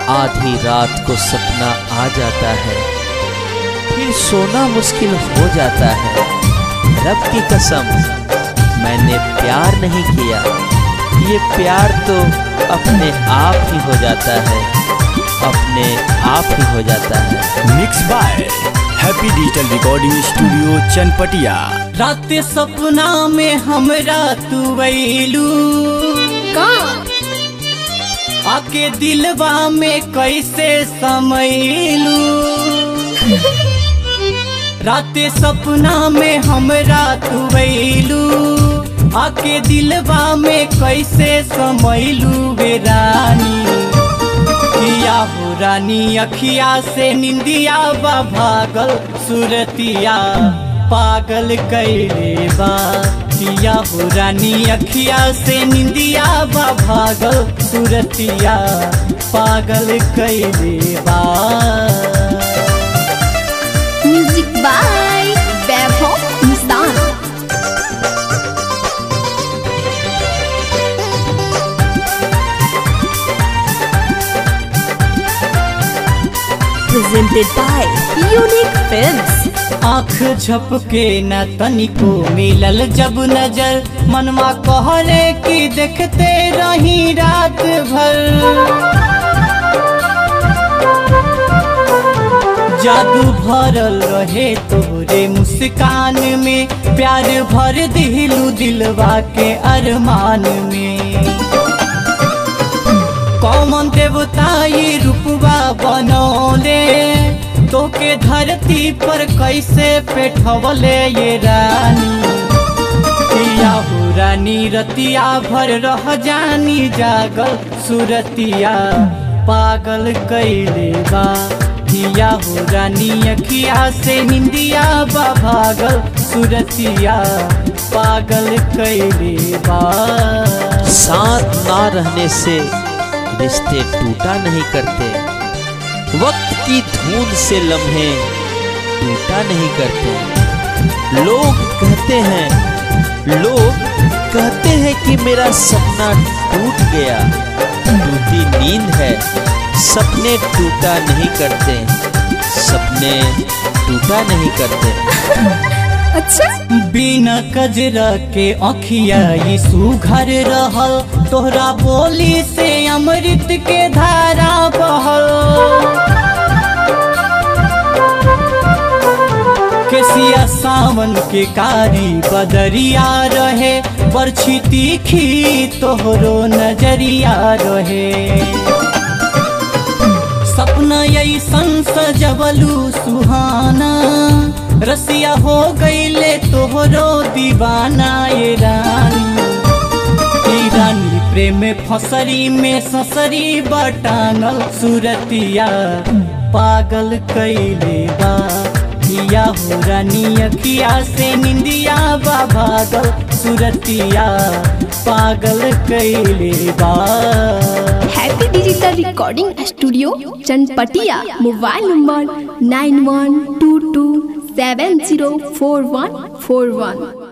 आधी रात को सपना आ जाता है फिर सोना मुश्किल हो जाता है रब की कसम मैंने प्यार नहीं किया ये प्यार तो अपने आप ही हो जाता है अपने आप ही हो जाता है mix by happy digital recording studio Chanpatia रात सपना में हमरा तू वैलू का आके दिलवा में कैसे समैलू रात सपना में हमरा तू वैलू आके दिलवा में कैसे समैलू वे रानी किया हो रानी अखिया से निंदिया बा भागल सुरतिया पागल कैले बा किया हो रानी अखिया से निंदिया बा भागल सुरतिया पागल कैले बा music by Vaibhav Mustan presented by Unique Films. आँख झपके न तनिको मिलल जब नजर मनवा कहले कि देखते रही रात भर जादू भरल रहे तोरे मुस्कान में प्यार भर दिलू दिलवा के अरमान में कौमन देवता ये रूपवा बनौले तोके धरती पर कैसे पेठवले ये रानी किया हो रानी रतिया भर रह जानी जागल सुरतिया पागल कैले बा किया हो रानी अखिया से निंदिया बा भागल सुरतिया पागल कैले बा साथ ना रहने से रिश्ते टूटा नहीं करते वक्त की धुन से लम्हे टूटा नहीं करते लोग कहते हैं लोग कहते हैं कि मेरा सपना टूट गया टूटी नींद है सपने टूटा नहीं करते सपने टूटा नहीं करते अच्छा बिना कजरा के अखिया ये सुघर रहल तोहरा बोली से अमृत के धारा बहल केसिया सावन के कारी बदरिया रहे बरछी तीखी तोहरो नजरिया रहे सपना ऐसन सजवलू सुहाना रसिया हो गईले तोहरो दीवाना ये रानी ई रानी प्रेम फसरी में ससरी बटांगल सुरतिया पागल कैले बा किया हो रानी अखिया से निंदिया बा भागल सुरतिया पागल कैले बा happy digital recording studio Chanpatia mobile number nine one two two seven zero four one four वन